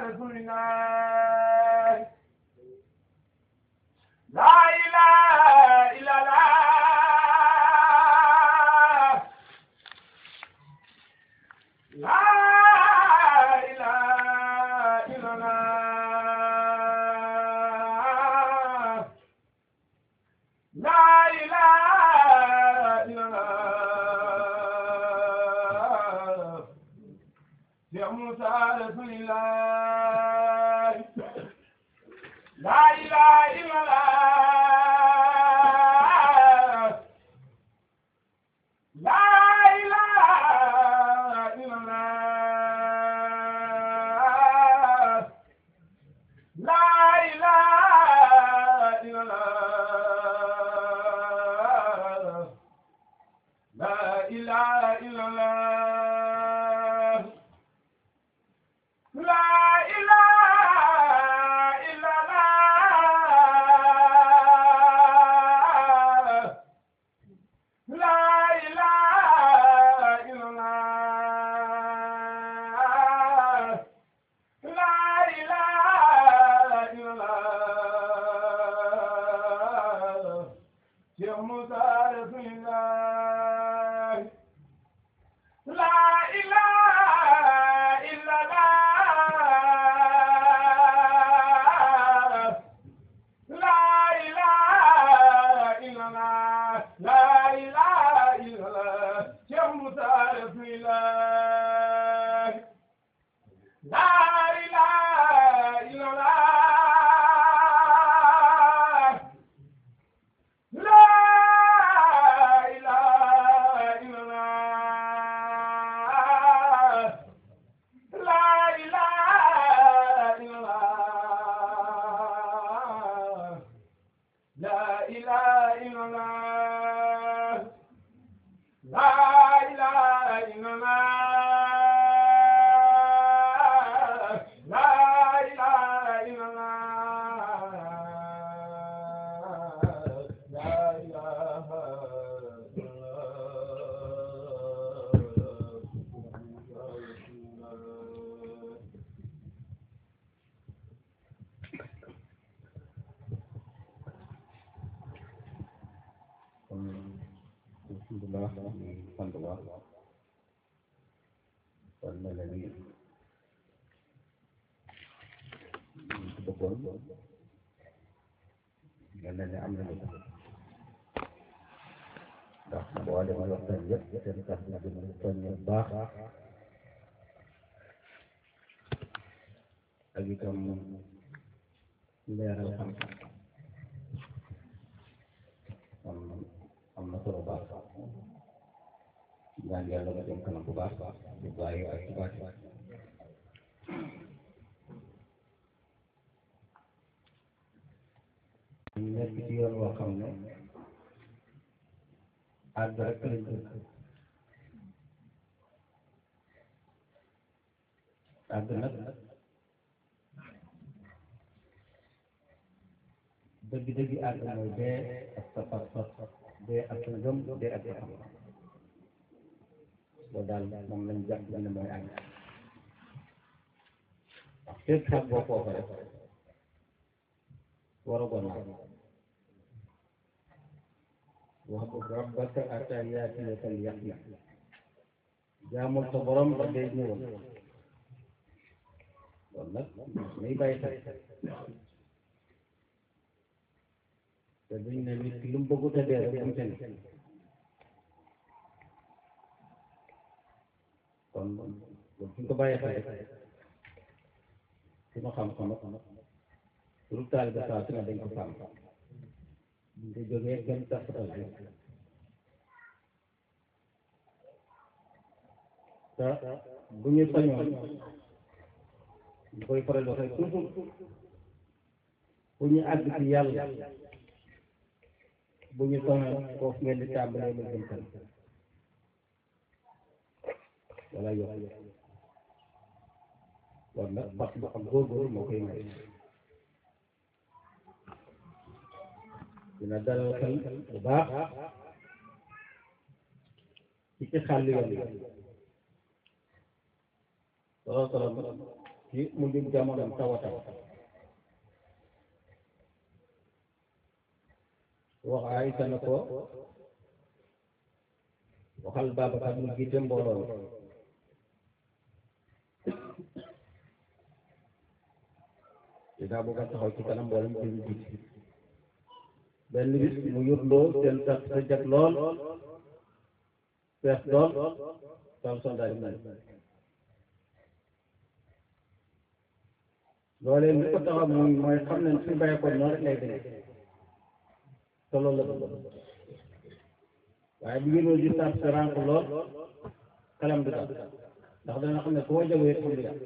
رسول الله لا إله إلا الله لا إله إلا الله لا إله إلا الله يا موسى رسول الله لا إله إلا الله لا إله إلا الله لا إله إلا الله لا إله إلا الله لا إله إلا الله لا إله إلا الله لا إله إلا الله يا موسى رسول الله لا إله إلا الله لا إله إلا الله لا إله إلا الله يا موسى رسول الله لا إله إلا الله لا إله إلا الله لا إله إلا الله لا إله إلا الله لا إله إلا الله لا إله إلا الله لا إله إلا الله kon alhamdulilah ñu sant baax kon mel na ni ñu ci bëggoon mel na ni am nañu ko ndax boole ma waxtaan yëpp seen tax na di mu soññe bu baax ak itam leeral xam-xam am am na solo baax ñaan yàlla nga dem kanam bu baax bu bàyyi ak ci baati ñu nekk ci yoon woo xam ne àgg rek lañ bëgg àgg nag dëgg dëgg àgg mooy dee ak sa pas-pas dee ak sa ngëm dee ak sa xam loolu daal moom lañ jàpp ne mooy àgg wax fépp sax boo foofa rek war a gon wax bu rabbaka ata yaatiyakal yaqin jaamul sa borom ba dee ñëwal loolu nag may bàyyi xel te duñ ne nit ki lu mu bëggut a dee rek bu mu tene kon loolu suñ ko bàyyi xel rek suñu xam-xam ak pour taalibe saa su ne dañ ko sàmm buñ ko jógee gën taxatal bi te bu ñu sañoon ñu koy faral waxee toujours bu ñu àgg ci yàlla bu ñu sañoon foofu ngeen di tàmbalee mu jëm kanam wala yokk war nag parce que xam góorgóorlu moo koy may dina dalal xel bu baax ci ci xàll yoon yi solo solo ci ci mujj jamono tawata wax Aysa na ko waxal Babacar mu jiite mbooloo mi dinaa bëgg a taxaw ci kanam mbooloo mi jël jiite benn bis mu yurloo seen sax sa jag lool fees lool sol soldat yi mel loolee li ko taxaw mooy mooy xam ne suñu bàyyi ko noonu rek lay demee te loolu la bëgg waaye bu ngeen di sàr sa rànk lool xelam du dal ndax dana xam ne koo jawee xam li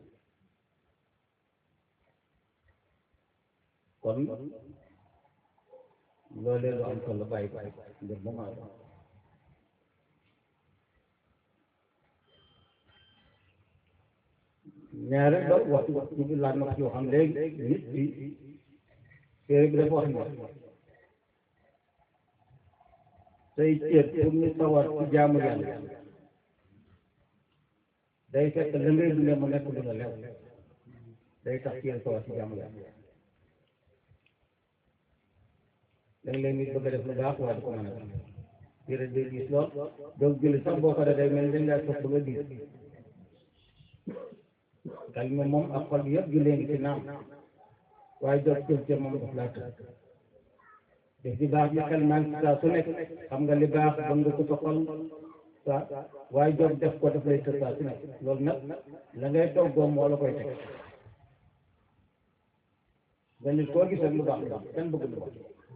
kon loolee lu am solo bàyyi ko ngir mu maa ñaare ba waxtu waxtu bi laaj na ko ci waxam léegi nit bi téere bi dafa wax ne say cër pour ñu sawar ci jaamu yàlla day fekk la ngay dundee mu nekk lu la lew day tax cër sawar ci jaamu yàlla léeg-léeg nit bëgg a def lu baax waaye du ko mën a def téere day gis lool donc julli sax boo ko def day mel ni dañ laa sopp nga gis kalima moom ak xol yëpp jullee ngi ci naam waaye jot cër cër moom daf laa tëdd def di baax bi xel maa ngi ci saa su nekk xam nga li baax ba nga ko sa xol sa waaye jot def ko daf lay tëdd saa su nekk loolu nag la ngay toggoo moo la koy teg ba nit koo gis rek lu baax lu baax kenn bëgg lu baax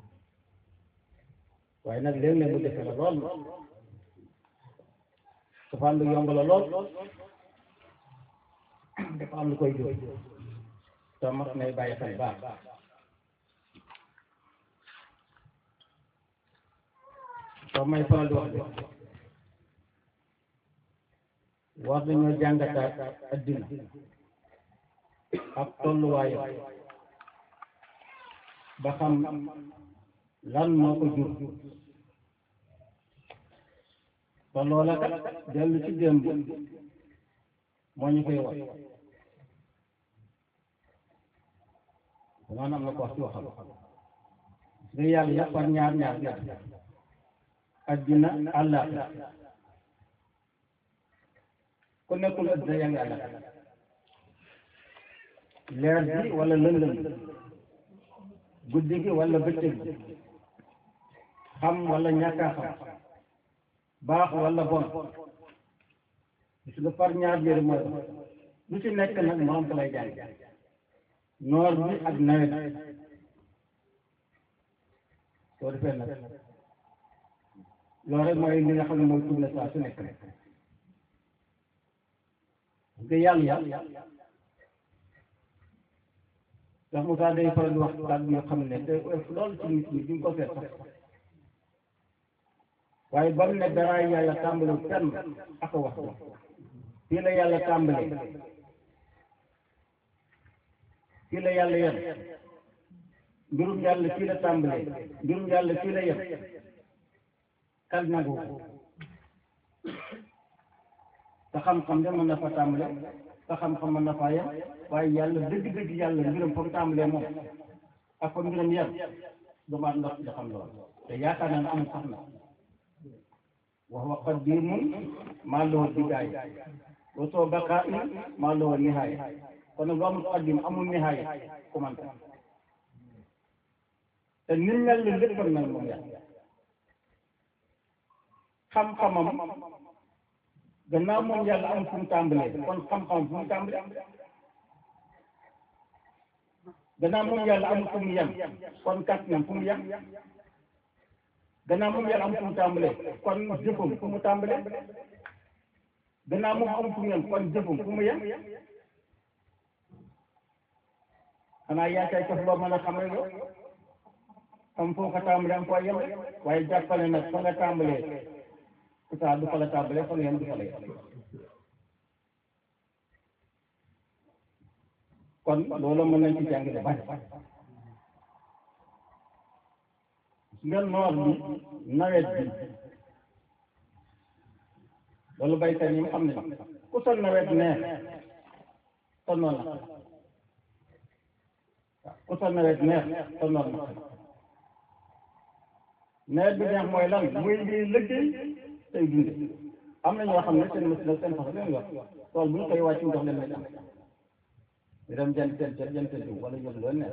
waaye nag léeg-léeg mu defe la lool safaan bi yomb la lool dafa am lu koy jóg te mat nay bàyyi xel baax soo may faral di wax de war nañoo jàngataat addina ak tolluwaayam ba xam lan moo ko jur te loola kat dellu ci démb moo ñu koy wax maanaam am na ko wax ci waxam nga yàlla yàpp par ñaar ñaar ñaar addina àllaaxira ku nekkul addina yaa ngi àllaaxira leer bi wala lëndëm guddi gi wala bëccëg gi xam wala ñàkk a xam baax wala bon gis nga par ñaar yëre mooy lu ci nekk nag moom ko lay jàng noor bi ak nawet soo defee nag loolu rek mooy li nga xam ne mooy tourné saa su nekk rek nga yàlla yàlla ndax Moussa day faral di wax kàddu yoo xam ne te loolu ci nit ñi duñ ko seet sax waaye ba mu ne dara yàlla tàmbali fenn ak a wax ko fii la yàlla tàmbalee fii la yàlla yem mbirum yàlla fii la tàmbalee mbirum yàlla fii la yem kal nangu ko te xam-xam de mën na fa tàmbale te xam-xam mën na faa yem waaye yàlla dëgg-dëgg yàlla mbiram fa mu tàmbalee moom ak fa mbiram yem damaat ndox da xam lool te yaakaar naa ne amul sax na wax wa qadimun maa lahu bidaaya wa soo baqaa in maa lahu nihaaya kon nag lu amul qadim amul nihaaya commenté te ni mel ni lépp nag moom yàlla xam-xamam gannaaw moom yàlla amul fu mu tàmbalee kon xam-xamam fu mu tàmbalee gannaaw moom yàlla amul fu mu yem kon kàttanam fu mu yem gannaaw moom yàlla amul fu mu tàmbalee kon jëfam fu mu tàmbalee gannaaw moom amul fu mu yem kon jëfam fu mu yem xanaa yaa cay cof loo mën a xamal yow am foo ko tàmbalee am foo yem waaye jàppale nag fa nga tàmbalee saa du fa la tàmbalee fa nga yem du fa la yem kon loolu mën nañ ci jàng lu bari nga noor bi nawet bi loolu baykat yi xam ne ku sa nawet neex sonnoon na waaw ku sa nawet neex sonnoon na nawet bi neex mooy lan muy ngi liggéey tey dunde am na ñoo xam ne seen machine ak seen façon leen yor tool bu ñu koy wàcc ndox leen lay am ñu dem jënd seen ceeb jënd seen jiw wala jënd loolu neex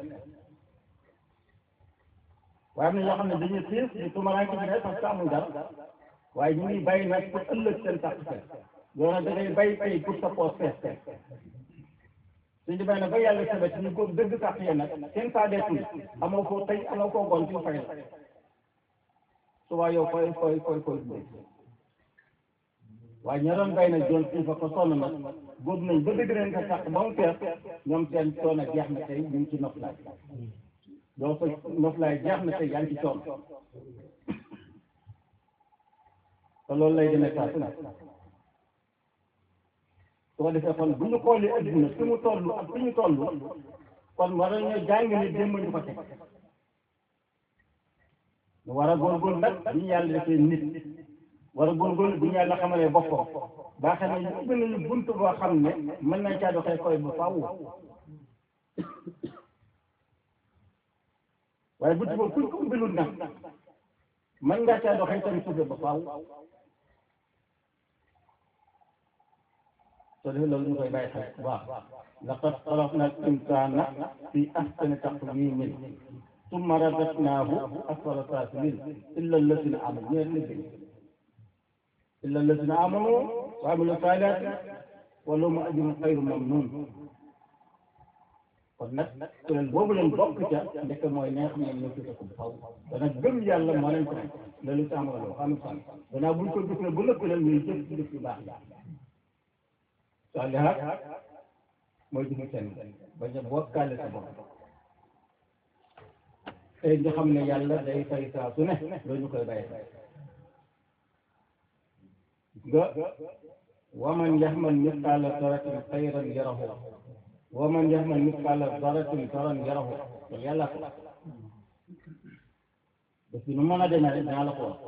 waaye am na ñoo xam ne dañuy xiif di tumaraanke ci ne parce que amul dara waaye ñu ngi bàyyi nag pour ëllëg seen tàq fees yow nag da ngay bàyyi tey pour sa poos fees fees suñu bay nag ba yàlla sabet ñu góob dëgg tàq yee nag seen saa deetul amoo koo tey amoo koo gon ci fay la suba yow koy koy koy koy waaye ña doon bay nag doon fii fa ko sonn nag góob nañ ba dëgg leen ko tàq ba mu fees ñoom seen coono jeex na tey ñu ngi ci noflaay yow sa noflaay jeex na tey yaa ngi ci coono te loolu lay demee saa su ne su ko defee kon bu ñu xoolee adduna fi mu toll ak fi ñu toll kon war nañoo jàng ni démb ñu ko teg ñu war a góorgóorlu nag bu ñu yàlla defee nit war a góorgóorlu bu ñu yàlla xamalee boppam baa xam ne ubbi nañu bunt boo xam ne mën nañ caa doxee koy ba faaw waaye bunt boobu kuñ ko ubbilul nag mën ngaa caa doxee tamit suufe ba faaw soo defee loolu ñu koy bàyyi xel bu baax laqad xalaqna al insana fi ahsani taqwimin summa radadnahu asfala safilin illa alladina amanu ñeen liggéey illa alladina amanu wa amilu salihati wa lahum ajrun xayru mamnun kon nag kuréel boobu leen bokk ca ndekk mooy neex ñoom ñoo tuddee ko bu faw dana gëm yàlla moo leen ko nekk loolu sàmm la loo xam ne danaa buñ ko gisee bu lëkk leen ñuy jëf jëf yu baax saalihaat mooy jëfu seen bañ a bokkaale sa bopp tey nga xam ne yàlla day fay saa su ne loolu ñu koy bàyyi nga waman yaxmal misqaala daratin xayran yarahu waman yaxmal misqaala daratin saran yarahu loolu yàlla ko parce que nu mën a demee rek dinaa la ko wax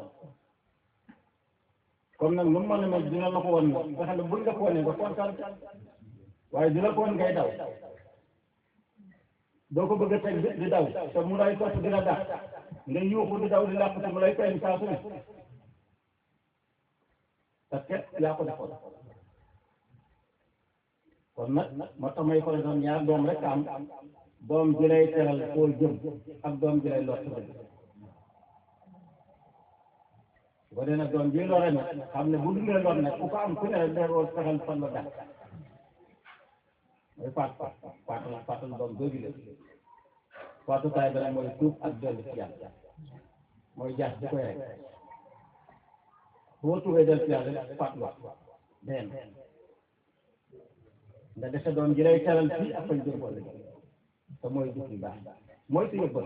comme nag nu mu mën a mel dina la ko woon nag nga xam ne buñ la ko wonee nga kontaan waaye dina ko woon ngay daw doo ko bëgg a teg di daw te mu lay topp dina dàq nga yuuxu di daw di làq te mu lay feeñ saa su ne parce que yaa ko defoon kon nag moo tax may faral doon ñaar doom rek am doom ji lay teral koo jëm ak doom ji lay lott dëgg boo dee nag doom ji lore nag xam ne bu dundee lor nag ku ko am ku ne rek day war fexeel fan la dàq mooy faat faat faatal faatal doom jooju la faatukaay ba nag mooy tuub ak dellu ci yàlla mooy jaas di koy rek boo tuubee dellu ci yàlla rek faat wax benn nga defe doom ji lay teral fii ak fañ jëm wala te mooy jëf yu baax mooy su yëbbal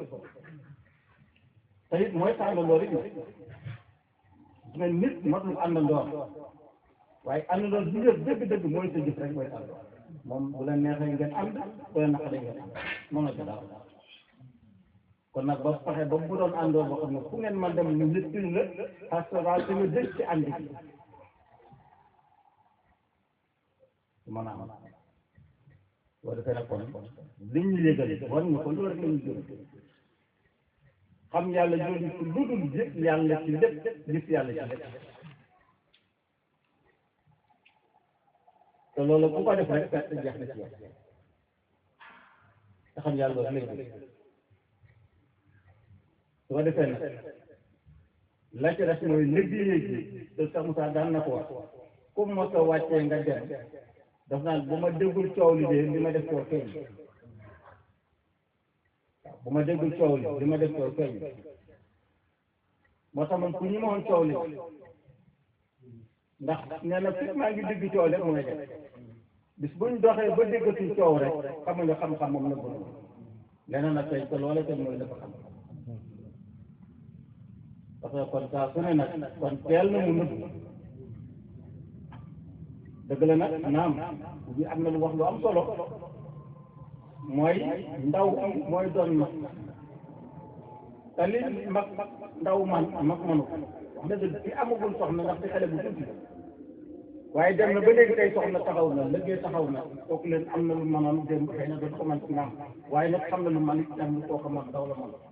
te it mooy tàngandoo rek mais nit matul àndandoor waaye àndandoor bi nga dëgg-dëgg mooy sa jëf rek mooy tàndoor moom bu la neexee ngeen ànd bu la naqaree ngeen ànd moom la ca daaw kon nag ba fexe ba bu doon àndoor boo xam ne fu ngeen man dem ñu lëttil la parce que daal te nga dëgg ci ànd bi su mën a am boo defee nag kon li ñu yëgal war ñu ko loolu rek la ñu jëm xam yàlla jooju ci lu dul gis yàlla ci lépp gis yàlla ci lépp te loolu ku ko def rek perte jeex na ci yow te xam yàlla loolu lay def su ko defee nag la ci des mooy liggéey gi te sax Moussa daan na ko wax ku mos a wàccee nga dem daf naan bu ma déggul coow li de li ma def koo feeñ bu ma déggul coow li li ma def coow feeñ moo tax man ku ñi ma woon coow li ndax nee na fi maa ngi dégg coow rek mooy def bis buñ doxee ba déggatul coow rek xam nga xam-xam moom la bëgg leneen nag tey te loola tey mooy dafa xam parce que kon saa su ne nag kon teel na mu nëbb dëgg la nag naam bi am na lu wax lu am solo mooy ndaw mooy doon mag te li mag ndaw man mag manu wax dëgg fi amagul soxna ndax di xale bu tuuti waaye dem na ba léegi tey soxna taxaw na liggéey taxaw na kooku leen am na lu mënoon démb xëy na dafa ko mën ci naam waaye nag xam na lu man itam lu kooku man daw la mën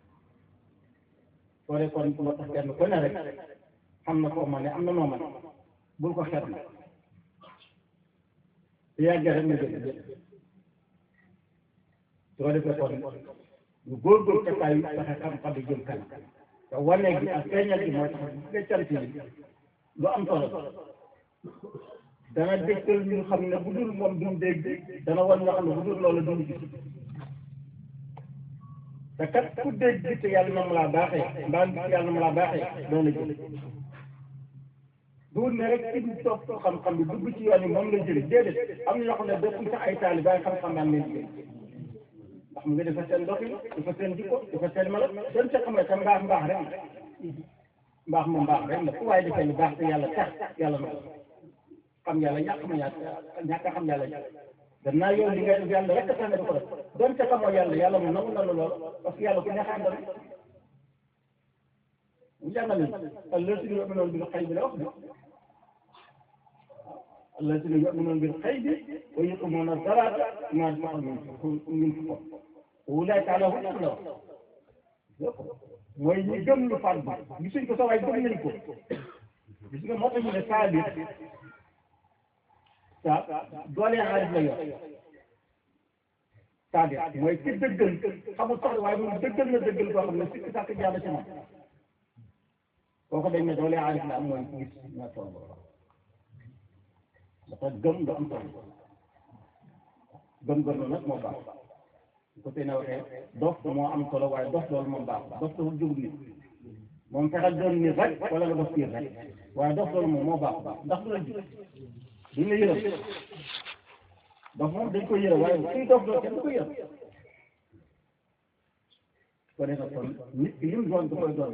soo dee kon moo tax kenn ku ne rek xam na koo man ne am na noo man bul ko xeet na su yàggee rek nga jël jël soo defee kon ñu góorgóorlu ca kaay fexe xam-xam yi jëm kanam te wane gi ak feeñal gi mooy tax bu dee cant yi lu am solo dana dégtal ñu xam ne bu dul moom duñ dégg dana wan nga xam ne bu dul loolu duñ gis te kat ku dégg te yàlla na mu laa baaxee mbaa gis yàlla na mu laa baaxee doon la jël duur ne rek ci ñu topp xam-xam bi dugg ci yoon yi moom la jëli déedéet am na ñoo xam ne dëkkuñ sax ay taali waaye xam-xam daan leen jël ndax mu ngi dafa seen doxin dafa seen jikko dafa seen mala doon ca xam ne tam mbaax mbaax rek la mbaax moom mbaax rek la fu waaye defee lu baax te yàlla tax yàlla na ko xam yàlla ñàkk ma ñàkk ñàkk a xam yàlla gannaaw yow li nga def yàlla rek a tax nga di ko def doon ca xamoo yàlla yàlla mu nangu na la lool parce que yàlla ku neex a àndal mu jàngale allazina yu'minuuna bil xaybi la wax bi allazina yu'minuuna bil xaybi wa yuqiimuuna salaata wa mimmaa razaqnaahum yunfiquun ulaa'ika alaa hudan la wax mooy ñi gëm lu fàgg gisuñ ko sa waay gëm nañ ko gis nga moo tax ñu ne saa bi saa doole xaalis la yor c'est-à-dire mooy ci dëggal xamul sax waaye moom dëggal na dëggal boo xam ne sikk sàkk jaada ci moom kooku dañ ne doole xaalis la am mooy gis ña toll dafa gëm lu am solo gëm-gëm nag moo baax ko tey na waxee dof moo am solo waaye dof loolu moom baax dof dafa jóg nit moom fexeel doon nit rek wala nga dof piir rek waaye dof loolu moom moo baax ndax du la ji duñ la yërëm dof moom dañ ko yërëm waaye suy dof doon kenn du ko yërëm ko defee kon nit ki lim doon da koy doon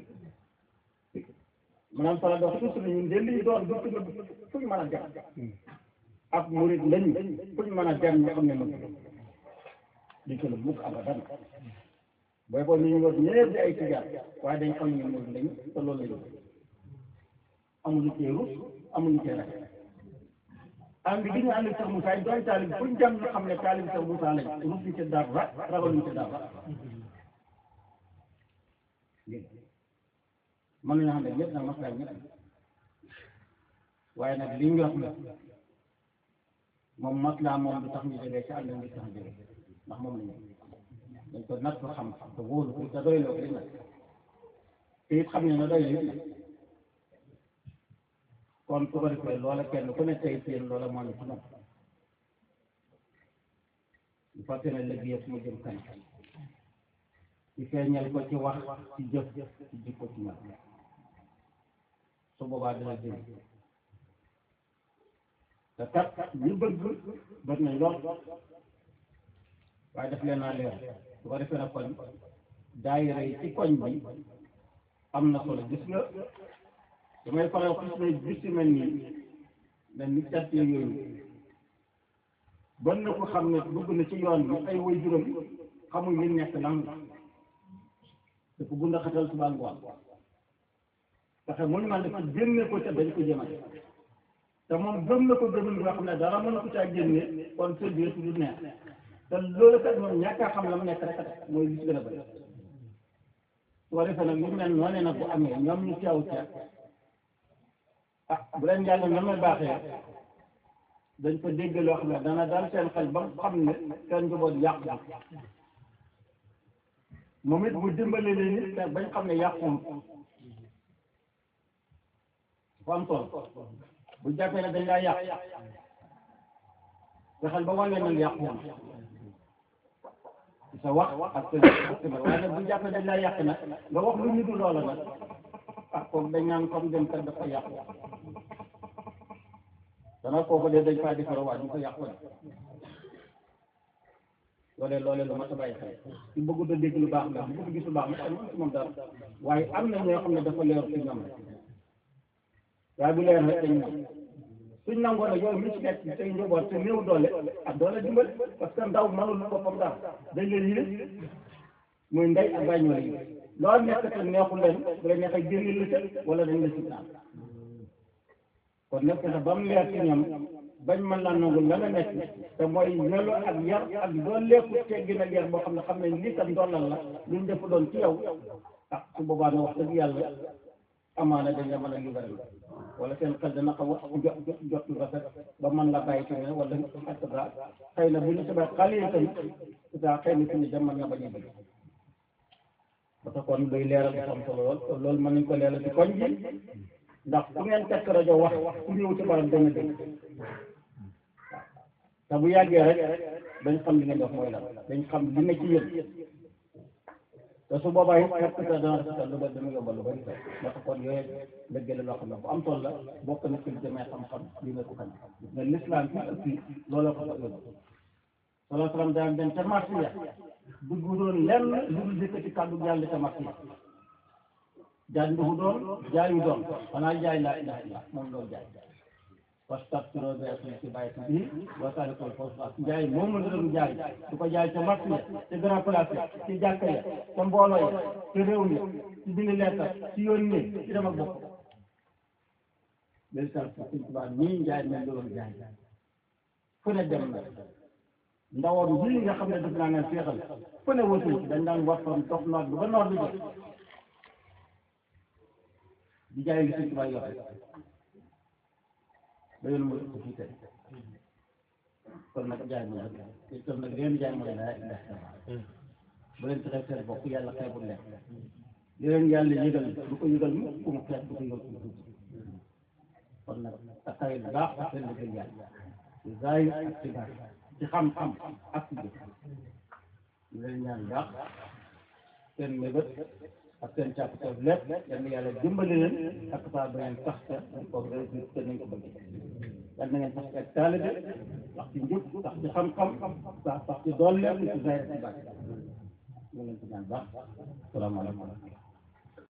maanaam fala dox suuf si ñun de liñ doon du fuñ mën a dem ak murid lañu fuñ mën a dem ñu xam ne mën di ko mukk abadan booy boo ñu war ñëpp di ay tijaar waaye dañ xam ne murid lañu te loolu lañu amuñu cee rus amuñu cee rek ànd gi ñu ànd Cheikh Moussa yi doon taalib fuñ jëm ñu xam ne taalib Cheikh Moussa lañ rusuñ ci dara ragaluñ ci dara mën nañoo xam ne ñëpp nag maslaay ñëpp waaye nag li ñu wax la moom maslaa moom du tax ñu jógee ci àll bi tax jógee ndax moom la ñu dañ ko natt xam te wóolu ko te doy loo ko nag te it xam ne na doy la kon su ko defee loola kenn ku ne tey seen loola moo ne ci moom bu fekkee ne léegi yëpp mu jëm kanam ci feeñal ko ci wax ci jëf ci jikko ci ñaar su boobaa dina jëm te kat ñu bëgg bëgg nañ lool waaye daf leen naa leer su ko defee nag kon daayira yi ci koñ bi am na solo gis nga damay faral gis ne bis yu mel nii dañ ni cat yooyu bon na ko xam ne dugg na ci yoon bi ay way juróom xamuñ li nekk lan la dafa gunda xatal suba ngoon fexe muñ man dafa génne ko ca dañ ko jëmale te moom gëm na ko gëmul nga xam ne dara mën na ko caa génne kon sa biir du neex te loolu kat moom ñàkk a xam la mu nekk rek a tax mooy gis gën a bëri su ko defee nag lu mel noonu nag bu amee ñoom ñu teew ca ah bu leen yàlla na ma baaxee dañ ko dégg loo xam ne dana daal seen xel ba xam ne seen njaboot yàqu moom it mu dimbale leen nit te bañ xam ne yàquwul fu am solo bu jàppee ne dañ laa yàq fexeel ba wane nag yàquwul sa wax ak sa ak sa waaye nag bu jàppee dañ laa yàq nag nga wax lu ñu du loola nag ah kooku dañ naan comme dem kat dafa yàqu dana kooku de dañ faa defar waa ñu ko yàqu la loolee loolee lu mat a bàyyi xel ci bëggu da dégg lu baax la bu bëgg gis lu baax la am ci moom dara waaye am na ñoo xam ne dafa leer ci ñoom rek waaye bu leer rek dañ ñoom suñ nangoo nag yow mi ci nekk tey njaboot te néew doole ak doole dimbali parce que ndaw mënul boppam dara dañ leen yilif muy ndey ak bàyyi ñoo la loolu nekk te neexul leen bu la neexee génne la ca wala dañ la si naan kon nekk na ba mu leer ci ñoom bañ mën laa nangu la nga nekk te mooy melo ak yar ak doon lekku teggin ak yar boo xam ne xam ne lii kat ndolal la luñ def doon ci yow ah su boobaa na wax dëgg yàlla amaana dañ la mën a libéral wala seen xel dana xaw a jot jot jot lu rafet ba mën la bàyyi ci ne wala et cetera xëy na bu ñu sabee xale yi tamit daa xëy na fi ñu dem mën na bañ a bëgg parce que kon luy leeral dafa am solo lool te loolu mën nañ ko leeral ci koñ bi ndax fu ngeen tekk rajo wax ku ñëw ci barab dana dégg te bu yàggee rek dañ xam li ngeen di wax mooy lan dañ xam li ne ci yéen te su boobaa it fekk sa dana rafetal lu bëri dana yombal lu bëri moo tax kon yooyu dëgg la loo xam ne bu am solo la bokk na ci li demee xam-xam li nga ko xam mais l'islam fii ak fii looloo ko fa yóbbu salaa salaam daan dem ca marché ya dugg doon lenn lu dul dëkkati kàddu yàlla ca marché ya jaay nduxu doon jaayu doon xanaa jaay laa ilaha illa moom loolu jaay wastakbiro bi asli bàyyi bi wasaare ko foofu jaay moom la doon jaay du ko jaay ca marché ya ca grand place ya ci jàkka ya ca mbooloo ya ci réew mi ci bind leetar ci yoon ni ci dem ak bopp bel sal suñ tubaab ñii njaay mel la doon jaay fu ne dem na ndawoon bii nga xam ne def naa ngeen féexal fu ne wëtul dañ daan waxtaan dox noor bi ba noor bi jot di jaay li suñ tubaab yor ba yoon mu ko fii tey kon nag jaay mu nag te kon nag leen jaay mooy laa ilaha illallah bu leen fexee seen bopp yàlla xeebul leen li leen yàlla yëgal du ko yëgal mu ku mu xeeb du ko yëgal ku mu tuuti kon nag taxawee bu baax ak seen liggéey yàlla ci zaahir ak ci baatin ci xam-xam ak ci jëf ñu leen ñaan baax seen mébét ak seen càkkuteef lépp yal na yàlla dimbali leen ak saa ba ngeen sax ca ko réussir te nañ ko bëgg yal na ngeen sax ci ak taalibe sax ci njub sax ci xam-xam sax sax ci doole ci zaahir ci baatin ñu leen ci ñaan baax salaamaaleykum